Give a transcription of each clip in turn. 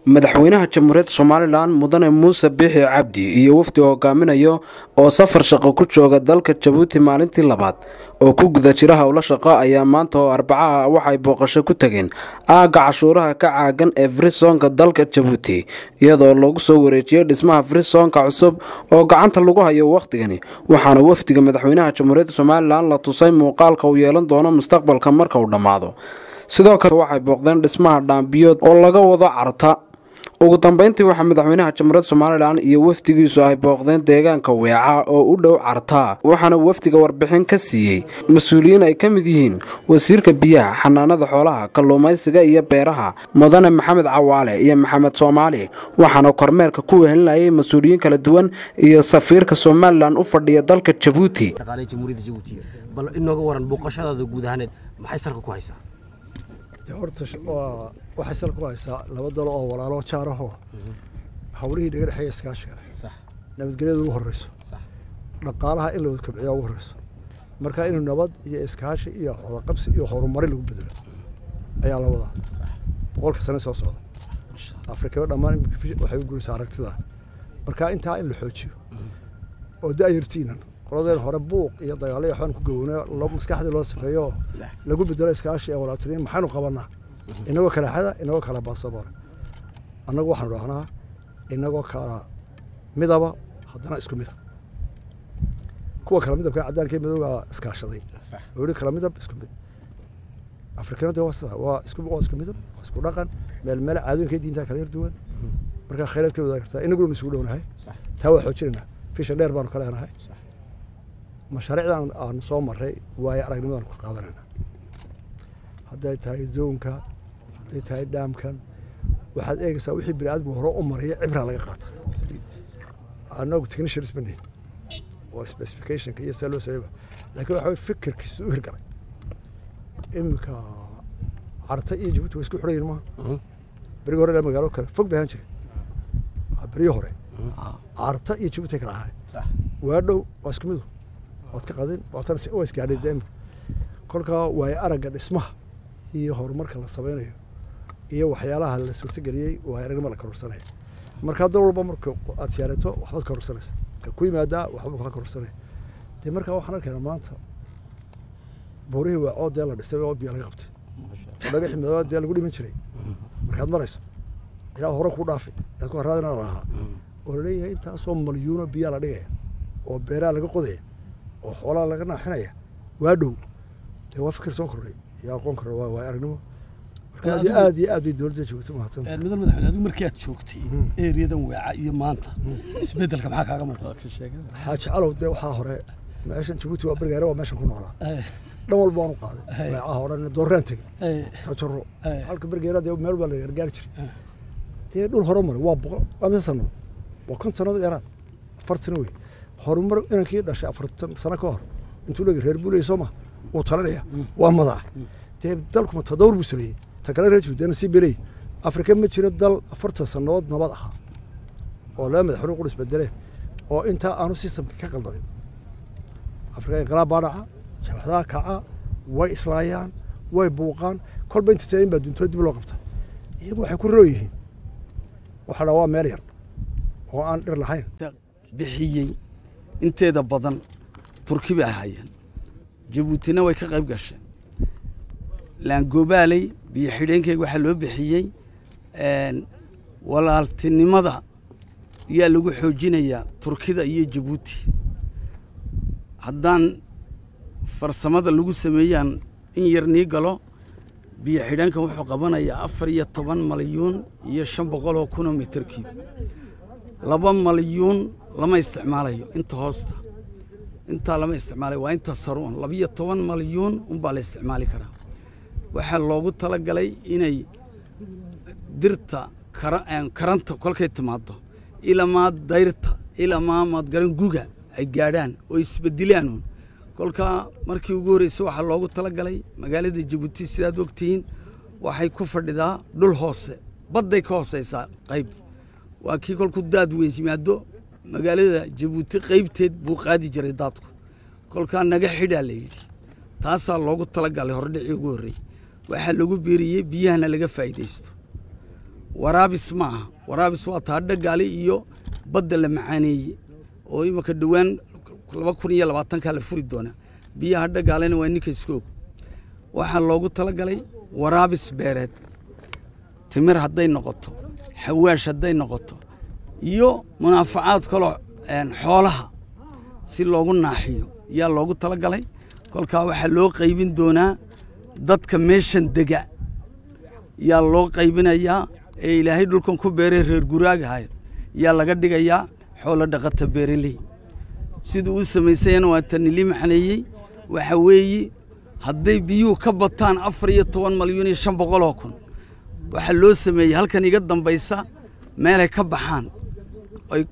madaxweynaha jamhuuriyadda somalilan mudane muuse biixi cabdi iyo wafdi hogaaminayo oo safar shaqo ku jooga dalka jabuuti maalintii labaad oo ku guda jira howlo shaqo ayaa maanta oo arbacaha waxay booqasho ku tageen aagga cashuuraha ka caagan ee frisonka dalka jabuuti iyadoo lagu soo wareejiyey dhismaha frisonka cusub oo gacanta lagu hayo wakhtigani waxaana wafdiga madaxweynaha jamhuuriyadda somalilan la tusay muuqaalka uu yeelan doono mustaqbalka marka uu dhammaado sidoo kale waxay booqdeen dhismaha dhaambiyood oo laga wado carta ugu dambeyntii waxaa madaxweynaha jamhuuriyadda somalilan iyo wafdigiisu ay booqdeen deegaanka weeca oo u dhow cartaa waxaana wafdiga warbixin ka siiyey mas-uuliyiin ay ka mid yihiin wasiirka biyaha xanaanada xoolaha kalluumaysiga iyo beeraha mudane maxamed cawaale iyo maxamed soomaali waxaana kormeerka ku wehelinayay mas-uuliyiin kala duwan iyo safiirka somalilan u fadhiya dalka jabuuti bal inooga waran booqashadaada guud ahaaneed maxay salka ku haysaa horta waa waxay sal ku haysaa laba dalo oo walaalo jaaraho hawlihii dhaga dhexeeya iskaashiga leh nabadgelyada ugu horeyso dhaqaalaha in la wada kobciyaa ugu horeyso marka inuu nabad iyo iskaashi iyo wadaqabsi iyo horumari lagu bedelo ayaa la wadaa boqolka sane soo socda afrikaba dhammaan waxay u guraysaa aragtida marka intaa in la xoojiyo oo da-yartiinan qoladeen hore buuq iyo dagaalo iyo waxbaan ku gowona maskaxdii loo safeeyo oo lagu bedelo iskaashi ee walaaltiniin maxaynu qabanaa inagoo kala xada inagoo kala baasaboor annagu waxaanu dhahnaa inagoo kala midaba haddana isku mida kuwa kala midabka caddaanka madowga iskaashaday oo yihi kala midab isku mid afrikanada waa sida waa isku waa isku midab waa isku dhaqan meel meel caadooyinka diinta kala yar duwan marka khayraad ka wadaagi kartaa inaguna isugu dhownahay taa waa xoojinaynaa fisha dheer baanu ka leenahay mashaariicdan aanu soo maray waayo aragnimadan ku qaadanayna hadday tahay zoonka hadday tahay dhaamkan waxaad eegaysaa wixii bini aadmigu hore u maraya cibraa laga qaata annagu technicians ma nihin oo specificationka iyo see loo sameeyba laakiin waxa weye fikirkiisu u hirgalay iminka carta iyo jabuuti waa isku xidhayin maaha berigi hore ilaa magaalo kale fog bay ahaan jiray berigi hore carta iyo jabuuti kala ahay waa dhow waa isku midu waad ka qadin waatan waa isgaadhay dee imika kolkaa waayo aragga dhismaha iyo horumarka la samaynayo iyo waxyaalaha la suurtageliyey waayo aragnima la kororsanaya markaa dal walba marka aad siyaarato waxbaad kororsanaysa ka ku yimaadaa waxba kaa kororsanaya dee markaa waxaan arkaynaa maanta buurihii waacoo dee la dhistay oo biyo laga qabtay dhagaxii madooba dee lagu dhiman jiray markaad marayso ilaa hore ku dhaafay aad ku haraadina lahaa oo laleeyahay intaasoo malyuuno biyaa la dhigaya oo beeraha laga qodaya oo xoolaha laga naaxinaya waa dhow dee waa fikir soo kordhay iyo aqoon kordha waa waay aragnimo marka aad iyo aad iyo aad bay dowladda joogto mahadsanta mudan madaxweyne adigu markii aad joogtay eeriyadan weeca iyo maanta isbeddelka maxaa kaaga muuqda xaaji calow dee waxaa hore meeshan jabuuti waa bergaare waa meeshan ku noolaa dhan walba waan u qaaday weecaha o dhan doorraan tegey tajaro halka bergeera dee meel baa la gargaari jiray dee dhul hore maray waa boqol waa mise sannadood waa kon sannadood dheeraad afartan wey horumar inankii dhashay afartan sano ka hor intuu leegi reer buuley soo ma wuu talinaya waa madax dee dalkuma tadawr buu sameeyey ta kale reer juudeena sii berey afrika ma jiro dal afartan sannadood nabad ahaa oo laba madaxweyne qudhis bedeleen oo intaa aanu sistamka ka qaldamin afrika inqilaab baa dhaca jabaxdaha kaca way islaayaan way buuqaan kolba inta tayin baa duntoo dib loo qabta iyagu waxay ku roo yihiin waxaa dhaa waa meel yar oo aan dhir lahayn bixiyey inteeda badan turki bay ahaayeen jabuutina way ka qayb gasheen laangobaaley biyo xidheenkeyga waxaa loo bixiyey walaaltinimada yaa lagu xoojinayaa turkida iyo jabuuti haddaan farsamada lagu sameeyaan in yar nii galo biyo xidheenkan wuxuu qabanayaa afar iyo toban malyuun iyo shan boqol oo kunoo mitarkiib laba malyuun lama isticmaalayo inta hoosta intaa lama isticmaalayo waa inta saruun labiyo toban malyuun unbaa la isticmaali karaa waxaa loogu tala galay inay dirta karanta kolkay timaado ilamaa dayrta ilamaa maadgaran guga ay gaadhaan oo isbedilaanun kolkaa markii ugu horreysay waxaa loogu tala galay magaalada jabuuti sidaad ogtihiin waxay ku fadhidaa dhul hoose badday ka hooseysaa qayb waa kii kolku daad weyn yimaado magaalada jabuuti qaybteed buu qaadi jiray daadku kolkaa naga xidhaa la yidhi taasaa loogu tala galay hordhicii ugu horrey waxaa lagu biiriyey biyahana laga faa'iidaysto waraabis ma aha waraabis waa taa dhagaali iyo badda la macaaneeye oo imanka dhowaan laba kun iyo labaatankaa la furi doonaa biyaha dhagaalena waa ninka iskoog waxaa loogu talagalay waraabis beereed timir hadday noqoto xawaash hadday noqoto iyo munaafacaad kaloo xoolaha si loogu naaxiyo yaa loogu talagalay kolkaa waxaa loo qaybin doonaa dadka meeshan dega yaa loo qaybinayaa ee ilaahay dhulkan ku beeray reer guraagahay yaa laga dhigayaa xoolo dhaqata beereley siduu u samaysayana waa tanili macneeyey waxa weeye hadday biyuhu ka bataan afar iyo toban malyuun iyo shan boqoloo kun waxaa loo sameeyey halkan iga dambaysa meelay ka baxaan oy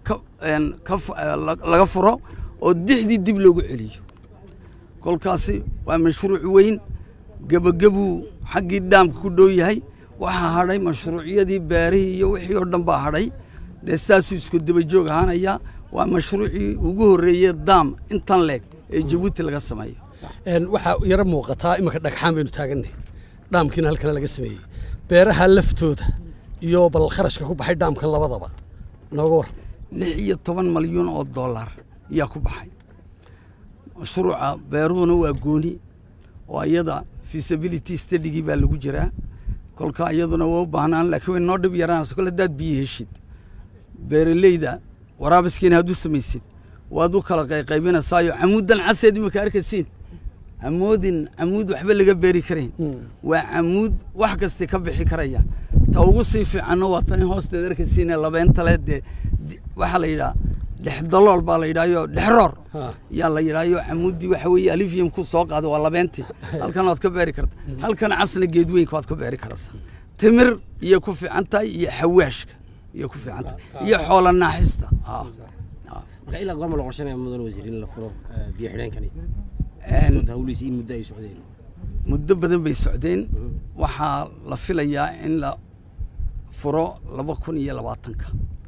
laga furo oo dixdii dib loogu celiyo kolkaasi waa mashruuc weyn gebagabuu xaggii dhaamka ku dhow yahay waxaa hadhay mashruucyadii beerihii iyo wixii oo dhan baa hadhay dee sidaasuu isku dabajoog ahaanayaa waa mashruucii ugu horreeyey daam intan leeg ee jabuuti laga sameeyo waxaa yaro muuqataa iminka dhagxaan baynu taagannahy dhaamkiina halkana laga sameeyey beeraha laftooda iyo bal kharashka ku baxay dhaamkan labadaba nooga war lix iyo toban malyuun oo dollar yaa ku baxay mashruuca beeruhuna waa gooni oo iyada feasibility studygii baa lagu jiraa kolka iyaduna waa u baahnaan laakiin way noo dhib yaraanaysa kol haddaad biyo heshid beeraleyda waraabiskiina hadduu samaysid waad u kala qayqaybinaysaayo camuuddan caseed imika arkaysiin camuudin camuud waxba laga beeri karayn waa camuud wax kasta ka bixi karaya ta ugu sii fiicanna waa tani hoosteed arkaysiine labeentale dee waxaa la yidhaha dhexdalool baa la yidhahyo dhexroor yaa la yidhahyo camuuddii waxa weeye alivium ku soo qaada waa labeentii halkan waad ka beeri karta halkan casna geedweynka waad ka beeri karaysaa timir iyo ku fiican tahay iyo xawaashka iyo ku fiican tahay iyo xoola naaxista marka ilaa goorma la qorshanaya mudan wasiir in la furo biyo xidheenkani hawlihiisa in muddo ay socdeen muddo badan bay socdeen waxaa la filayaa in la furo laba kun iyo labaatanka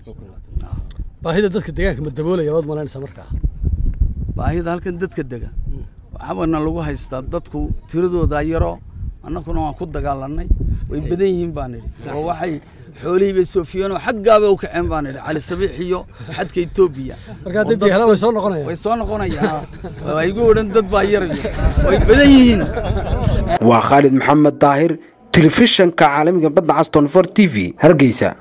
baahida dadka deegaanka ma daboolaya waad malaynaysaa markaa baahida halkan dadka dega waxaabana lagu haystaa dadku tiradoodaa yaro annaguna waan ku dagaalanay way badan yihiin baan idhi oo waxay xoolihii bay soofiyeen oo xaggaaba u kaceen baan idhi cali sabiix iyo xadka etoobiya marka hadday biyo helaan way soo noqonayaan way soo noqonayaan waa igu odhan dad baa yarayo way badan yihiin waa khaalid maxamed daahir telefishanka caalamiga badda caston for t v hargeysa